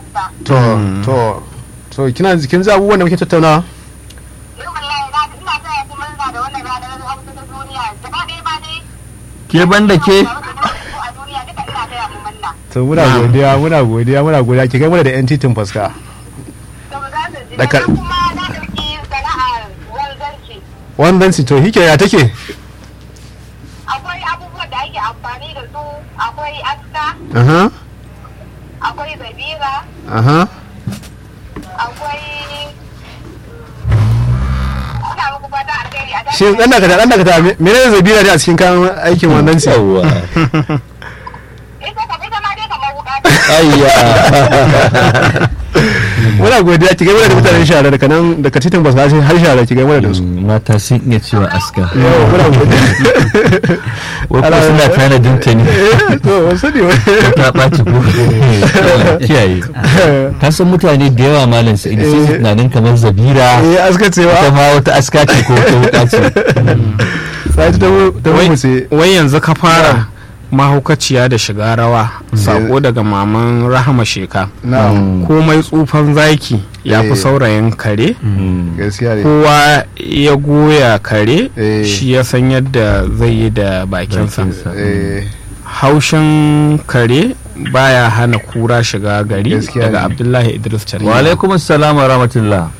aska to to to kina kin ji abubuwan da muke tattauna eh wallahi na ina ta yi murna da wannan ranar hausa ta duniya gaba ɗaya ba dai ke banda ke a duniya duka ina ta yi murna to muna godiya muna godiya muna godiya ki kai mana da yan titin faska to za su ji Dakar- sannan kuma na ɗauki sana'ar wanzanci wannan si to hike ya take akwai abubuwan da ake amfani da su akwai aska aha akwai zabira aha akwai ina muku fata alheri a shi dan daga dan daga menene zabira ne a cikin kayan aikin wannan si yawwa ita ka ita ma dai kamar wuka ayya muna godiya ki kai mana da mutanen shara daga nan daga titin faska har shara ki kai mana da su mata sun iya cewa aska yawa muna godiya wai kuma suna tanadin ta ne Eh, to wasu ne ta ɓaci ko kiyaye ka san mutane da yawa malam sai sai su tunanin kamar zabira eh aska ita cewa ma wata aska ce ko wata wuka ce sai ta ta mu ce wai yanzu ka fara mahaukaciya da shiga rawa sako daga maman rahama sheka na'am komai tsufan zaki ya fi Eh. saurayin kare gaskiya ne kowa ya goya kare Eh. shi ya san yadda zai yi da bakinsa Bakinsa. eh haushin kare baya hana kura shiga gari Gaskiya daga ne. abdullahi idris wa Tariya. alaikum assalam wa rahmatullah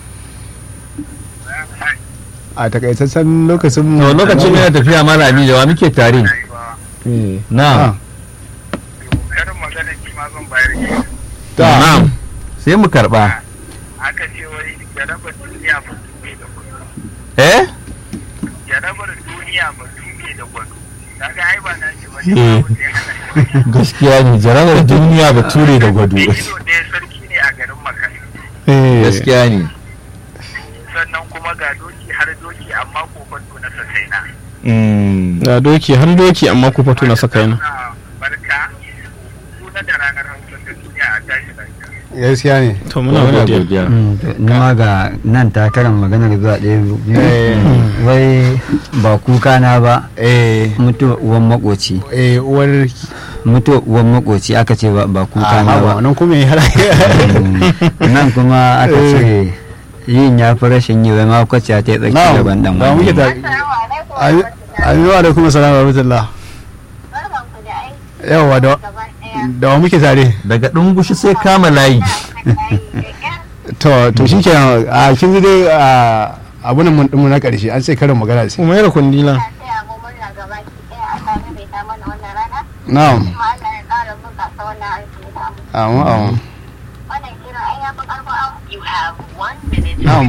a takaitaccen lokacin mu to lokacin yana tafiya malami da wa muke tare Eh. na karin magana ki ma zan bayar ki ta na'am sai mu karba aka ce wai jarabar duniya ba tuke da gwado eh jarabar duniya ba tuke da gwado kaga ai ba na ce ba Eh. ne ba ya hana shi gaskiya ne jarabar duniya ba ture da gwado Me ido ɗaya sarki ne a garin makani eh gaskiya ne sannan kuma ga doki har doki amma kofato na sasaina Mm. da doki har doki amma ku fito na saka yana na barka suna da ranar hausa ta duniya a tashi lafiya gaskiya ne to muna Muna godiya godiya nima ga nan takarar maganar zuwa ɗaya biyu eh wai ba kuka na ba eh mutuwa uwan makoci eh uwar mutuwa uwan makoci aka ce ba ba kuka a na haba ba nan kuma yi har Mm. nan kuma aka ce yin ya fi rashin yi wai ma kwace ta yi tsaki na'am daban dan ba muke wani ta assalamu alaikum Amin wa alaikum assalam wa rahmatullah barkanku da aiki yawa da gaba ɗaya da wa muke tare daga dungushi sai kama layi to to shikenan a kin ji dai a abun mun din mu na karshe an ce karin magana ce kuma yana kundila ina taya mu murna gaba ki ɗaya a sami bai ta mana wannan rana na'am kuma Allah ya ƙara bunƙasa wannan aiki da mu amin amin wannan kira ai ya fi ƙarfin an you have one minute na'am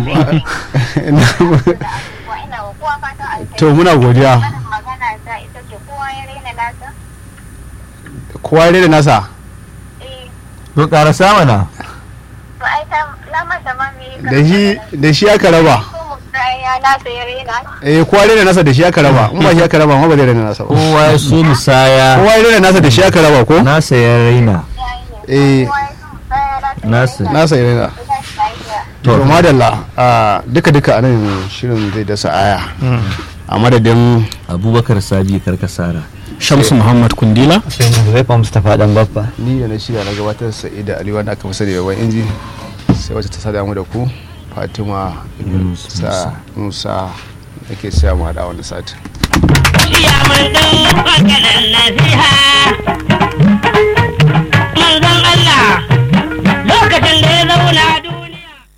da abubuwa ina wa kowa fatan alheri to muna godiya Wannan magana ta ita ce kowa ya raina nasa kowa ya da nasa eh to karasa mana to ai ta na manta ma me da shi da shi aka raba ko mu ya nasa ya raina eh kowa ya da nasa da shi aka raba in ba shi aka raba ma ba zai da nasa ba kowa ya so musaya kowa ya da nasa da shi aka raba ko nasa ya raina eh kowa ya so mu tsaya Nasa. nasa ya da to madalla a duka duka anan shirin zai dasa aya a madadin abubakar sabi karkasara shamsu muhammad kundila sai mu zai fa mustapha dan baffa ni da na shirya na gabatar sa'ida ali wanda aka fi sani da wani inji sai wacce ta sada mu da ku fatima musa musa ake siya mu hada wani sati iya mai ɗan ƙanƙanin nasiha manzon Allah